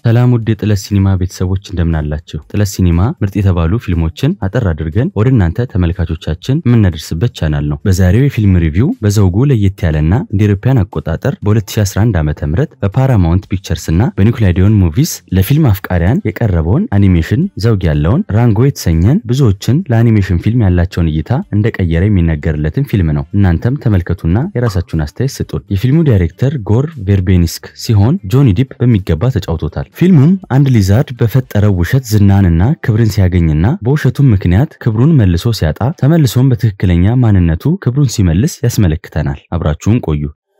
ሰላም ውድ የጥለት ሲኒማ ቤተሰቦች እንደምናላችሁ። ጥለት ሲኒማ ምርጥ የተባሉ ፊልሞችን አጠር አድርገን ወደ እናንተ ተመልካቾቻችን የምናደርስበት ቻናል ነው። በዛሬው የፊልም ሪቪው በዘውጉ ለየት ያለና እንደ አውሮፓውያን አቆጣጠር በ2011 ዓ.ም በፓራማውንት ፒክቸርስ እና በኒኮላይዲዮን ሙቪስ ለፊልም አፍቃሪያን የቀረበውን አኒሜሽን ዘውግ ያለውን ራንጎ የተሰኘን ብዙዎችን ለአኒሜሽን ፊልም ያላቸውን እይታ እንደቀየረ የሚነገርለትን ፊልም ነው። እናንተም ተመልከቱና የራሳችሁን አስተያየት ስጡን። የፊልሙ ዳይሬክተር ጎር ቬርቤኒስክ ሲሆን ጆኒ ዲፕ በሚገባ ተጫውቶታል። ፊልሙም አንድ ሊዛርድ በፈጠረው ውሸት ዝናንና ክብርን ሲያገኝና በውሸቱም ምክንያት ክብሩን መልሶ ሲያጣ ተመልሶም በትክክለኛ ማንነቱ ክብሩን ሲመልስ ያስመለክተናል። አብራችሁን ቆዩ።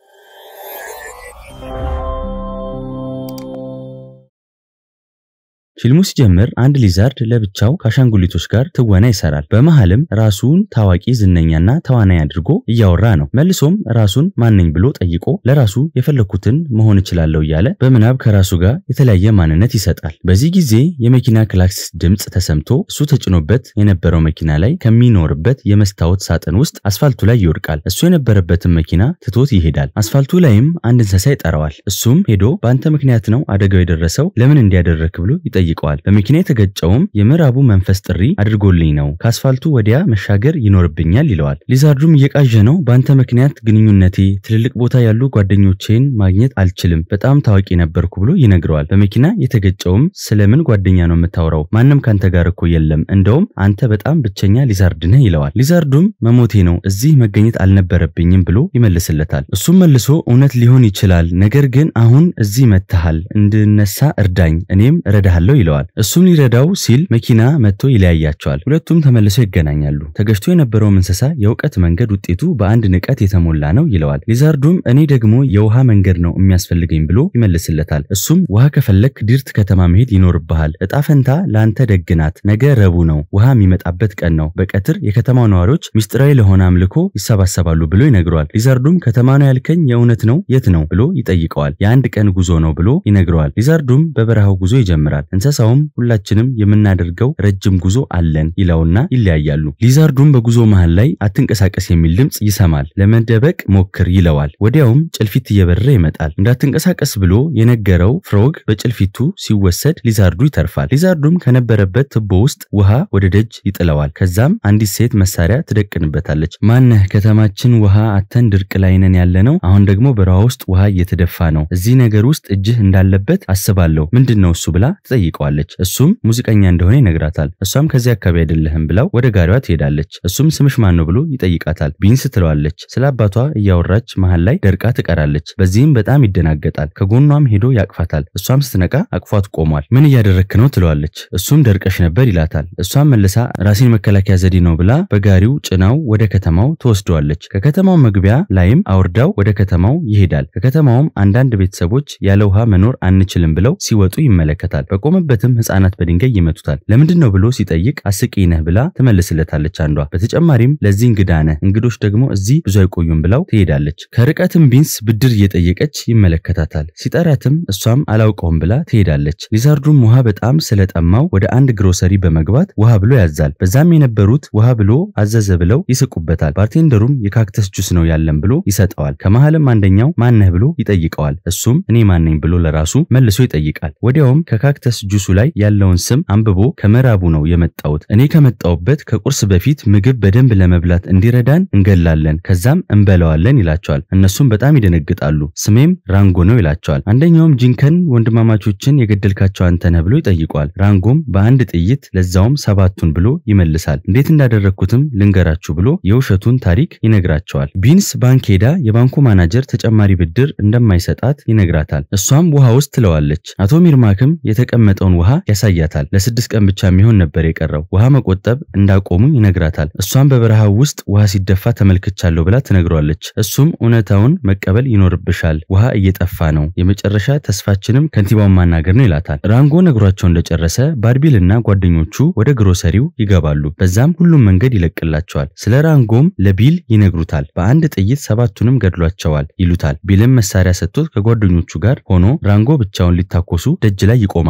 ፊልሙ ሲጀምር አንድ ሊዛርድ ለብቻው ከአሻንጉሊቶች ጋር ትወና ይሰራል። በመሃልም ራሱን ታዋቂ ዝነኛና ተዋናይ አድርጎ እያወራ ነው። መልሶም ራሱን ማነኝ ብሎ ጠይቆ ለራሱ የፈለኩትን መሆን እችላለሁ እያለ በምናብ ከራሱ ጋር የተለያየ ማንነት ይሰጣል። በዚህ ጊዜ የመኪና ክላክስ ድምፅ ተሰምቶ እሱ ተጭኖበት የነበረው መኪና ላይ ከሚኖርበት የመስታወት ሳጥን ውስጥ አስፋልቱ ላይ ይወድቃል። እሱ የነበረበትን መኪና ትቶት ይሄዳል። አስፋልቱ ላይም አንድ እንስሳ ይጠራዋል። እሱም ሄዶ በአንተ ምክንያት ነው አደጋው የደረሰው ለምን እንዲያደረክ ብሎ ይጠይቀዋል። በመኪና የተገጨውም የምዕራቡ መንፈስ ጥሪ አድርጎልኝ ነው፣ ከአስፋልቱ ወዲያ መሻገር ይኖርብኛል ይለዋል። ሊዛርዱም እየቃዠ ነው። በአንተ ምክንያት ግንኙነቴ፣ ትልልቅ ቦታ ያሉ ጓደኞቼን ማግኘት አልችልም፣ በጣም ታዋቂ ነበርኩ ብሎ ይነግረዋል። በመኪና የተገጨውም ስለምን ጓደኛ ነው የምታወራው? ማንም ካንተ ጋር እኮ የለም፣ እንደውም አንተ በጣም ብቸኛ ሊዛርድ ነህ ይለዋል። ሊዛርዱም መሞቴ ነው፣ እዚህ መገኘት አልነበረብኝም ብሎ ይመልስለታል። እሱም መልሶ እውነት ሊሆን ይችላል፣ ነገር ግን አሁን እዚህ መጥተሃል፣ እንድነሳ እርዳኝ፣ እኔም እረዳሃለሁ ይለዋል። እሱም ሊረዳው ሲል መኪና መጥቶ ይለያያቸዋል። ሁለቱም ተመልሰው ይገናኛሉ። ተገጭቶ የነበረውም እንስሳ የእውቀት መንገድ ውጤቱ በአንድ ንቀት የተሞላ ነው ይለዋል። ሊዛርዱም እኔ ደግሞ የውሃ መንገድ ነው የሚያስፈልገኝ ብሎ ይመልስለታል። እሱም ውሃ ከፈለክ ዲርት ከተማ መሄድ ይኖርብሃል። እጣ ፈንታ ለአንተ ደግናት። ነገ ረቡዕ ነው፣ ውሃ የሚመጣበት ቀን ነው። በቀትር የከተማው ነዋሪዎች ምስጢራዊ ለሆነ አምልኮ ይሰባሰባሉ ብሎ ይነግረዋል። ሊዛርዱም ከተማ ነው ያልከኝ የእውነት ነው? የት ነው ብሎ ይጠይቀዋል። የአንድ ቀን ጉዞ ነው ብሎ ይነግረዋል። ሊዛርዱም በበረሃው ጉዞ ይጀምራል። እንስሳውም ሁላችንም የምናደርገው ረጅም ጉዞ አለን ይለውና ይለያያሉ። ሊዛርዱም በጉዞ መሃል ላይ አትንቀሳቀስ የሚል ድምፅ ይሰማል። ለመደበቅ ሞክር ይለዋል። ወዲያውም ጭልፊት እየበረረ ይመጣል። እንዳትንቀሳቀስ ብሎ የነገረው ፍሮግ በጭልፊቱ ሲወሰድ ሊዛርዱ ይተርፋል። ሊዛርዱም ከነበረበት ትቦ ውስጥ ውሃ ወደ ደጅ ይጥለዋል። ከዛም አንዲት ሴት መሳሪያ ትደቅንበታለች። ማነህ? ከተማችን ውሃ አተን ድርቅ ላይ ነን ያለ ነው። አሁን ደግሞ በረሃ ውስጥ ውሃ እየተደፋ ነው። እዚህ ነገር ውስጥ እጅህ እንዳለበት አስባለሁ። ምንድን ነው እሱ ብላ ትጠይቀዋለች። እሱም ሙዚቀኛ እንደሆነ ይነግራታል። እሷም ከዚህ አካባቢ አይደለህም ብላው ወደ ጋሪዋ ትሄዳለች። እሱም ስምሽ ማን ነው ብሎ ይጠይቃታል። ቢንስ ትለዋለች። ስለ አባቷ እያወራች መሃል ላይ ደርቃ ትቀራለች። በዚህም በጣም ይደናገጣል። ከጎኗም ሄዶ ያቅፋታል። እሷም ስትነቃ አቅፏት ቆሟል። ምን እያደረክ ነው ትለዋለች። እሱም ደርቀሽ ነበር ይላታል። እሷም መልሳ ራሴን መከላከያ ዘዴ ነው ብላ በጋሪው ጭናው ወደ ከተማው ትወስደዋለች። ከከተማው መግቢያ ላይም አውርዳው ወደ ከተማው ይሄዳል። ከከተማውም አንዳንድ ቤተሰቦች ያለ ውሃ መኖር አንችልም ብለው ሲወጡ ይመለከታል። በቆመበትም ህፃናት በድንጋይ ይመቱታል። ለምንድን ነው ብሎ ሲጠይቅ አስቂኝ ነህ ብላ ትመልስለታለች አንዷ። በተጨማሪም ለዚህ እንግዳ ነህ፣ እንግዶች ደግሞ እዚህ ብዙ አይቆዩም ብላው ትሄዳለች። ከርቀትም ቢንስ ብድር እየጠየቀች ይመለከታታል። ሲጠራትም እሷም አላውቀውም ብላ ትሄዳለች። ሊዛርዱም ውሃ በጣም ስለጠማው ወደ አንድ ግሮሰሪ በመግባት ውሃ ብሎ ያዛል። በዛም የነበሩት ውሃ ብሎ አዘዘ ብለው ይስቁበታል። ባርቴንደሩም የካክተስ ጁስ ነው ያለን ብሎ ይሰጠዋል። ከመሃልም አንደኛው ማነህ ብሎ ይጠይቀዋል። እሱም እኔ ማነኝ ብሎ ለራሱ መልሶ ይጠይቃል። ወዲያውም ከካክተስ ጁሱ ላይ ያለውን ስም አንብቦ ከምዕራቡ ነው የመጣሁት እኔ ከመጣሁበት ከቁርስ በፊት ምግብ በደንብ ለመብላት እንዲረዳን እንገላለን፣ ከዛም እንበለዋለን ይላቸዋል። እነሱም በጣም ይደነግጣሉ። ስሜም ራንጎ ነው ይላቸዋል። አንደኛውም ጂንከን ወንድማማቾችን የገደልካቸው አንተ ነህ ብሎ ይጠይቀዋል። ራንጎም በአንድ ጥይት ለዛውም ሰባቱን ብሎ ይመልሳል። እንዴት እንዳደረግኩትም ልንገራችሁ ብሎ የውሸቱን ታሪክ ይነግራቸዋል። ቢንስ ባንክ ሄዳ የባንኩ ማናጀር ተጨማሪ ብድር እንደማይሰጣት ይነግራታል። እሷም ውሃ ውስጥ ትለዋለች። አቶ ሚርማክም የተቀመጠውን ውሃ ያሳያታል። ለስድስት ቀን ብቻ የሚሆን ነበር የቀረው። ውሃ መቆጠብ እንዳቆሙ ይነግራታል። እሷም በበረሃው ውስጥ ውሃ ሲደፋ ተመልክቻለሁ ብላ ትነግሯለች። እሱም እውነታውን መቀበል ይኖርብሻል፣ ውሃ እየጠፋ ነው፣ የመጨረሻ ተስፋችንም ከንቲባውን ማናገር ነው ይላታል። ራንጎ ነግሯቸው እንደጨረሰ ባርቢል እና ጓደኞቹ ወደ ግሮሰሪው ይገባሉ። በዛም ሁሉም መንገድ ይለቅላቸዋል። ስለ ራንጎም ለቢል ይነግሩታል። በአንድ ጥይት ሰባቱንም ገድሏቸዋል ይሉታል። ቢልም መሳሪያ ሰጥቶት ከጓደኞቹ ጋር ሆኖ ራንጎ ብቻውን ሊታኮሱ ደጅ ላይ ይቆማሉ። ነገር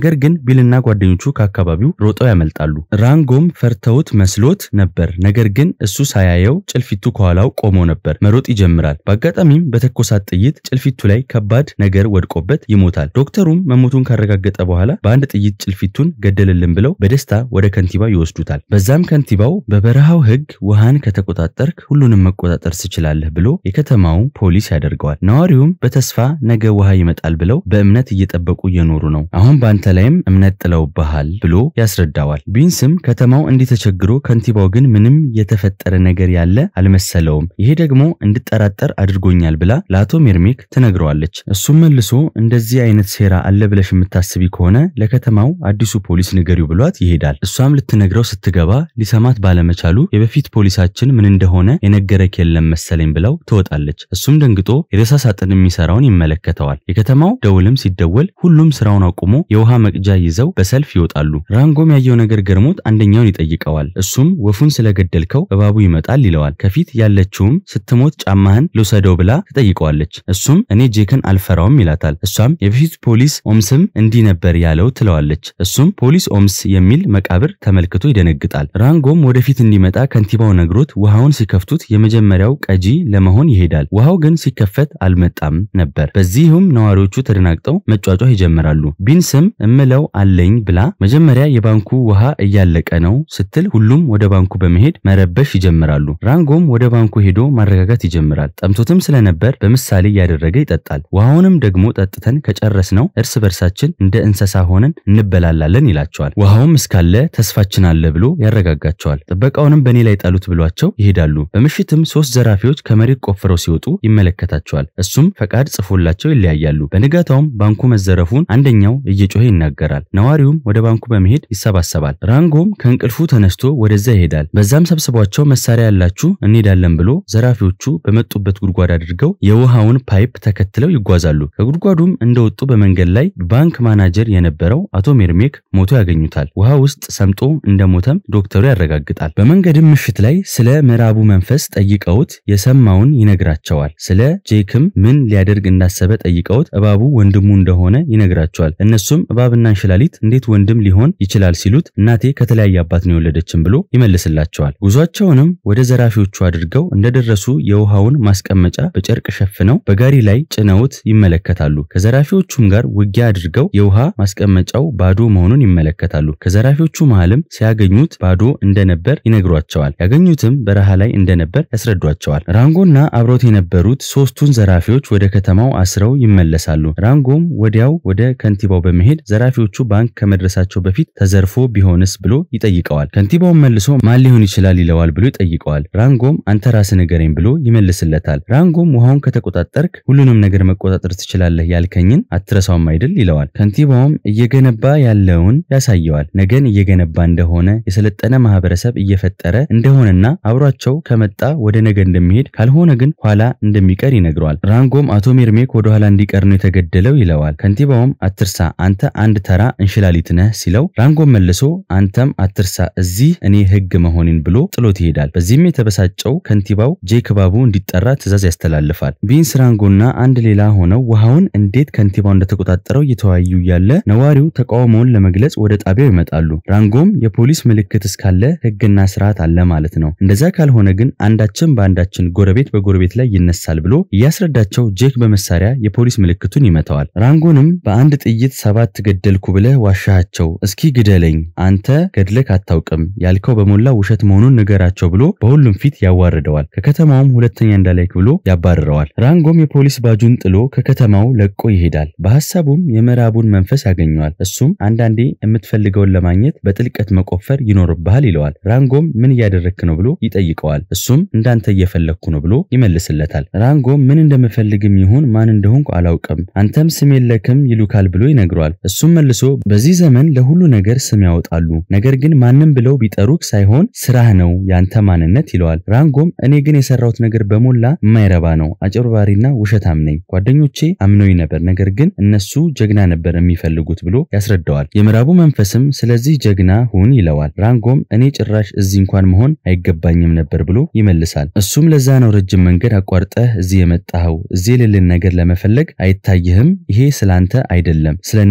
ነገር ግን ቢልና ጓደኞቹ ከአካባቢው ሮጠው ያመልጣሉ። ራንጎም ፈርተውት መስሎት ነበር። ነገር ግን እሱ ሳያየው ጭልፊቱ ከኋላው ቆሞ ነበር። መሮጥ ይጀምራል። በአጋጣሚም በተኮሳት ጥይት ጭልፊቱ ላይ ከባድ ነገር ወድቆበት ይሞታል። ዶክተሩም መሞቱን ካረጋገጠ በኋላ በአንድ ጥይት ጭልፊቱን ገደልልን ብለው በደስታ ወደ ከንቲባው ይወስዱታል። በዛም ከንቲባው በበረሃው ሕግ ውሃን ከተቆጣጠርክ ሁሉንም መቆጣጠር ትችላለህ ብሎ የከተማው ፖሊስ ያደርገዋል። ነዋሪውም በተስፋ ነገ ውሃ ይመጣል ብለው በእምነት እየጠበቁ እየኖሩ ነው። አሁን በአንተ ላይም እምነት ጥለውብሃል ብሎ ያስረዳዋል። ቢንስም ከተማው እንዲህ ተቸግሮ ከንቲባው ግን ምንም የተፈጠረ ነገር ያለ አልመሰለውም። ይሄ ደግሞ እንድጠራጠር አድርጎኛል ብላ ለአቶ ሜርሜክ ትነግረዋለች። እሱም መልሶ እንደዚህ አይነት ሴራ አለ ብለሽ የምታስቢ ከሆነ ለከተማው አዲሱ ፖሊስ ንገሪው ብሏት ይሄዳል። እሷም ልትነግረው ስትገባ ሊሰማት ባለመቻሉ የበፊት ፖሊሳችን ምን እንደሆነ የነገረክ የለም መሰለኝ ብለው ትወጣለች። እሱም ደንግጦ የሬሳ ሳጥን የሚሰራውን ይመለከተዋል። የከተማው ደውልም ሲደወል ሁሉም ስራውን አቁሞ የውሃ መቅጃ ይዘው በሰልፍ ይወጣሉ። ራንጎም ያየው ነገር ገርሞት አንደኛውን ይጠይቀዋል። እሱም ወፉን ስለገደልከው እባቡ ይመጣል ይለዋል። ከፊት ያለችውም ስትሞት ጫማህን ልውሰደው ብላ ትጠይቀዋለች። እሱም እኔ ጄክን አልፈራውም ይላታል። እሷም የበፊት ፖሊስ ኦምስም እንዲህ ነበር ያለው ትለዋለች። እሱም ፖሊስ ኦምስ የሚል መቃብር ተመልክቶ ይደነግጣል። ራንጎም ወደፊት እንዲመጣ ከንቲባው ነግሮት ውሃውን ሲከፍቱት የመጀመሪያው ቀጂ ለመሆን ይሄዳል። ውሃው ግን ሲከፈት አልመጣም ነበር። በዚህም ነዋሪዎቹ ተደናግጠው መጫጫህ ይጀምራሉ። ቢንስም እምለው አለኝ ብላ መጀመሪያ የባንኩ ውሃ እያለቀ ነው ስትል ሁሉም ወደ ባንኩ በመሄድ መረበሽ ይጀምራሉ። ራንጎም ወደ ባንኩ ሄዶ ማረጋጋት ይጀምራል። ጠምቶትም ስለነበር በምሳሌ እያደረገ ይጠጣል። ውሃውንም ደግሞ ጠጥተን ከጨረስነው እርስ በርሳችን እንደ እንስሳ ሆነን እንበላላለን ይላቸዋል። ውሃውም እስካለ ተስፋችን አለ ብሎ ያረጋጋቸዋል። ጥበቃውንም በእኔ ላይ ጣሉት ብሏቸው ይሄዳሉ። በምሽትም ሶስት ዘራፊዎች ከመሬት ቆፍረው ሲወጡ ይመለከታቸዋል። እሱም ፈቃድ ጽፎላቸው ይለያያሉ። በንጋታውም ባንኩ መዘረፉን አንደኛው እየጮኸ ይናገራል። ነዋሪውም ወደ ባንኩ በመሄድ ይሰባሰባል። ራንጎም ከእንቅልፉ ተነስቶ ወደዛ ይሄዳል። በዛም ሰብስቧቸው መሳሪያ ያላችሁ እንሄዳለን ብሎ ዘራፊዎቹ በመጡበት ጉድጓድ አድርገው የውሃውን ፓይፕ ተከትለው ይጓዛሉ። ከጉድጓዱም እንደወጡ በመንገድ ላይ ባንክ ማናጀር የነበረው አቶ ሜርሜክ ሞቶ ያገኙታል። ውሃ ውስጥ ሰምጦ እንደሞተም ዶክተሩ ያረጋግጣል። በመንገድም ምሽት ላይ ስለ ምዕራቡ መንፈስ ጠይቀውት የሰማውን ይነግራቸዋል። ስለ ጄክም ምን ሊያደርግ እንዳሰበ ጠይቀውት እባቡ ወንድሙ እንደሆነ ይነግራቸዋል። እነሱም እባብና እንሽላሊት እንዴት ወንድም ሊሆን ይችላል ሲሉት እናቴ ከተለያየ አባት ነው የወለደችን ብሎ ይመልስላቸዋል። ጉዟቸውንም ወደ ዘራፊዎቹ አድርገው እንደደረሱ የውሃውን ማስቀመጫ በጨርቅ ሸፍነው በጋሪ ላይ ጭነውት ይመለከታሉ። ከዘራፊዎቹም ጋር ውጊያ አድርገው የውሃ ማስቀመጫው ባዶ መሆኑን ይመለከታሉ። ከዘራፊዎቹ መሃልም ሲያገኙት ባዶ እንደነበር ይነግሯቸዋል። ያገኙትም በረሃ ላይ እንደነበር ያስረዷቸዋል። ራንጎና አብሮት የነበሩት ሶስቱን ዘራፊዎች ወደ ከተማው አስረው ይመለሳሉ። ራንጎም ወዲያው ወደ ከንቲባው በመሄድ ዘራፊዎቹ ባንክ ከመድረሳቸው በፊት ተዘርፎ ቢሆንስ ብሎ ይጠይቀዋል። ከንቲባውን መልሶ ማን ሊሆን ይችላል ይለዋል ብሎ ይጠይቀዋል። ራንጎም አንተ ራስህ ንገረኝ ብሎ ይመልስለታል። ራንጎም ውሃውን ከተቆጣጠርክ ሁሉንም ነገር መቆጣጠር ትችላለህ ያልከኝን አትረሳውም አይደል ይለዋል። ከንቲባውም እየገነባ ያለውን ያሳየዋል። ነገን እየገነባ እንደሆነ የሰለጠነ ማህበረሰብ እየፈጠረ እንደሆነና አብሯቸው ከመጣ ወደ ነገ እንደሚሄድ ካልሆነ ግን ኋላ እንደሚቀር ይነግረዋል። ራንጎም አቶ ሜርሜክ ወደ ኋላ እንዲቀር ነው የተገደለው ይለዋል። ከንቲባውም አትርሳ አንተ አንድ ተራ እንሽላሊት ነህ ሲለው ራንጎም መልሶ አንተም አትርሳ እዚህ እኔ ህግ መሆኔን ብሎ ጥሎት ይሄዳል። በዚህም የተበሳጨው ከንቲባው ጄክ እባቡ እንዲጠራ ትዕዛዝ ያስተላልፋል። ቢንስ ራንጎና አንድ ሌላ ሆነው ውሃውን እንዴት ከንቲባው እንደተቆጣጠረው እየተወያዩ ያለ ነዋሪው ተቃውሞውን ለመግለጽ ወደ ጣቢያው ይመጣሉ። ራንጎም የፖሊስ ምልክት እስካለ ህግና ስርዓት አለ ማለት ነው፣ እንደዛ ካልሆነ ግን አንዳችን በአንዳችን ጎረቤት በጎረቤት ላይ ይነሳል ብሎ እያስረዳቸው ጄክ በመሳሪያ የፖሊስ ምልክቱን ይመታዋል። ራንጎንም በአንድ ጥይት ሰባት ገደልኩ ብለህ ዋሻሃቸው፣ እስኪ ግደለኝ፣ አንተ ገድለክ አታውቅም፣ ያልከው በሞላ ውሸት መሆኑን ንገራቸው ብሎ በሁሉም ፊት ያዋርደዋል። ከከተማውም ሁለተኛ እንዳላይክ ብሎ ያባርረዋል። ራንጎም የፖሊስ ባጁን ጥሎ ከከተማው ለቆ ይሄዳል። በሐሳቡም የምዕራቡን መንፈስ ያገኘዋል። እሱም አንዳንዴ የምትፈልገውን ለማግኘት በጥልቀት መቆፈር ይኖርብሃል ይለዋል። ራንጎም ምን እያደረግክ ነው ብሎ ይጠይቀዋል። እሱም እንዳንተ እየፈለግኩ ነው ብሎ ይመልስለታል። ራንጎም ምን እንደምፈልግም ይሁን ማን እንደሆንኩ አላውቅም፣ አንተም ስም የለክም ይሉካል ብሎ ይነግረዋል። እሱም መልሶ በዚህ ዘመን ለሁሉ ነገር ስም ያወጣሉ፣ ነገር ግን ማንም ብለው ቢጠሩክ ሳይሆን ስራህ ነው ያንተ ማንነት ይለዋል። ራንጎም እኔ ግን የሰራሁት ነገር በሞላ የማይረባ ነው፣ አጭበርባሪና ውሸታም ነኝ። ጓደኞቼ አምነውኝ ነበር፣ ነገር ግን እነሱ ጀግና ነበር የሚፈልጉት ብሎ ያስረዳዋል። የምዕራቡ መንፈስም ስለዚህ ጀግና ሁን ይለዋል። ራንጎም እኔ ጭራሽ እዚህ እንኳን መሆን አይገባኝም ነበር ብሎ ይመልሳል። እሱም ለዛ ነው ረጅም መንገድ አቋርጠህ እዚህ የመጣኸው፣ እዚህ የሌለን ነገር ለመፈለግ አይታይህም፣ ይሄ ስላንተ አይደለም ስለነሱ ነው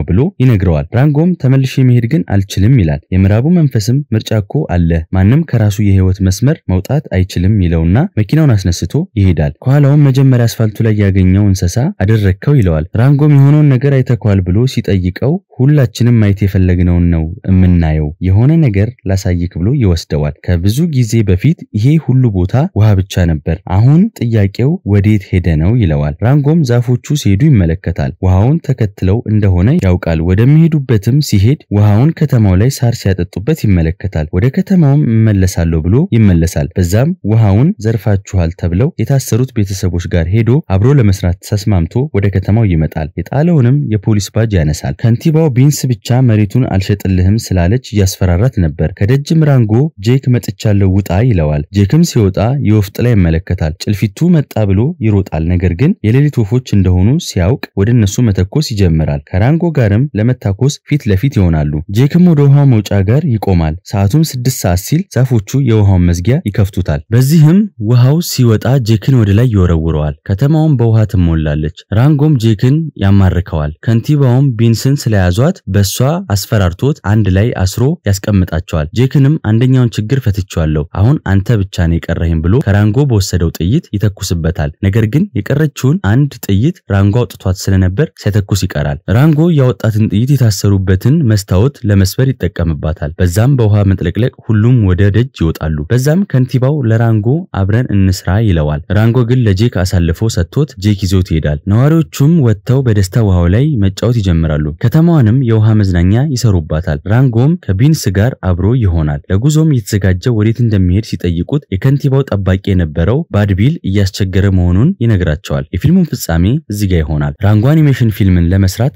ብሎ ይነግረዋል። ራንጎም ተመልሼ መሄድ ግን አልችልም ይላል። የምዕራቡ መንፈስም ምርጫ እኮ አለ፣ ማንም ከራሱ የህይወት መስመር መውጣት አይችልም ይለውና መኪናውን አስነስቶ ይሄዳል። ከኋላውም መጀመሪያ አስፋልቱ ላይ ያገኘው እንስሳ አደረግከው ይለዋል። ራንጎም የሆነውን ነገር አይተኳል ብሎ ሲጠይቀው ሁላችንም ማየት የፈለግነውን ነው የምናየው፣ የሆነ ነገር ላሳይክ ብሎ ይወስደዋል። ከብዙ ጊዜ በፊት ይሄ ሁሉ ቦታ ውሃ ብቻ ነበር፣ አሁን ጥያቄው ወዴት ሄደ ነው ይለዋል። ራንጎም ዛፎቹ ሲሄዱ ይመለከታል። ውሃውን ተከትለው እንደሆነ ያውቃል። ወደሚሄዱበትም ሲሄድ ውሃውን ከተማው ላይ ሳር ሲያጠጡበት ይመለከታል። ወደ ከተማውም እመለሳለሁ ብሎ ይመለሳል። በዛም ውሃውን ዘርፋችኋል ተብለው የታሰሩት ቤተሰቦች ጋር ሄዶ አብሮ ለመስራት ተስማምቶ ወደ ከተማው ይመጣል። የጣለውንም የፖሊስ ባጅ ያነሳል። ከንቲባው ቢንስ ብቻ መሬቱን አልሸጥልህም ስላለች እያስፈራራት ነበር። ከደጅም ራንጎ ጄክ መጥቻለሁ ውጣ ይለዋል። ጄክም ሲወጣ የወፍ ጥላ ይመለከታል። ጭልፊቱ መጣ ብሎ ይሮጣል። ነገር ግን የሌሊት ወፎች እንደሆኑ ሲያውቅ ወደ እነሱ መተኮስ ይጀምራል። ከራንጎ ጋርም ለመታኮስ ፊት ለፊት ይሆናሉ። ጄክም ወደ ውሃው መውጫ ጋር ይቆማል። ሰዓቱም ስድስት ሰዓት ሲል ዛፎቹ የውሃውን መዝጊያ ይከፍቱታል። በዚህም ውሃው ሲወጣ ጄክን ወደ ላይ ይወረውረዋል። ከተማውም በውሃ ትሞላለች። ራንጎም ጄክን ያማርከዋል። ከንቲባውም ቢንስን ስለያዟት በሷ አስፈራርቶት አንድ ላይ አስሮ ያስቀምጣቸዋል። ጄክንም አንደኛውን ችግር ፈትቼዋለሁ፣ አሁን አንተ ብቻ ነው የቀረህም ብሎ ከራንጎ በወሰደው ጥይት ይተኩስበታል። ነገር ግን የቀረችውን አንድ ጥይት ራንጎ አውጥቷት ስለነበር ሳይተኩስ ይቀራል። ራንጎ ያወጣትን ጥይት የታሰሩበትን መስታወት ለመስበር ይጠቀምባታል። በዛም በውሃ መጥለቅለቅ ሁሉም ወደ ደጅ ይወጣሉ። በዛም ከንቲባው ለራንጎ አብረን እንስራ ይለዋል። ራንጎ ግን ለጄክ አሳልፎ ሰጥቶት ጄክ ይዞት ይሄዳል። ነዋሪዎቹም ወጥተው በደስታ ውሃው ላይ መጫወት ይጀምራሉ። ከተማዋንም የውሃ መዝናኛ ይሰሩባታል። ራንጎም ከቢንስ ጋር አብሮ ይሆናል። ለጉዞም እየተዘጋጀ ወዴት እንደሚሄድ ሲጠይቁት የከንቲባው ጠባቂ የነበረው ባድቢል እያስቸገረ መሆኑን ይነግራቸዋል። የፊልሙን ፍጻሜ እዚህ ጋር ይሆናል። ራንጎ አኒሜሽን ፊልምን ለመስራት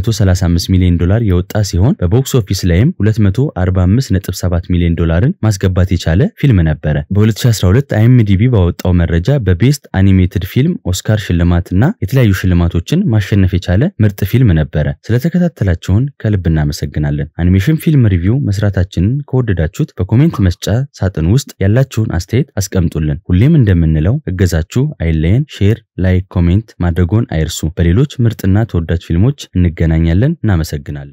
135 ሚሊዮን ዶላር የወጣ ሲሆን በቦክስ ኦፊስ ላይም 245.7 ሚሊዮን ዶላርን ማስገባት የቻለ ፊልም ነበረ። በ2012 አይኤምዲቢ ባወጣው መረጃ በቤስት አኒሜትድ ፊልም ኦስካር ሽልማትና የተለያዩ ሽልማቶችን ማሸነፍ የቻለ ምርጥ ፊልም ነበረ። ስለተከታተላችሁን ከልብ እናመሰግናለን። አኒሜሽን ፊልም ሪቪው መስራታችንን ከወደዳችሁት በኮሜንት መስጫ ሳጥን ውስጥ ያላችሁን አስተያየት አስቀምጡልን። ሁሌም እንደምንለው እገዛችሁ አይለየን። ሼር፣ ላይክ፣ ኮሜንት ማድረጎን አይርሱ። በሌሎች ምርጥና ተወዳጅ ፊልሞች እንገናኛለን። እናመሰግናለን።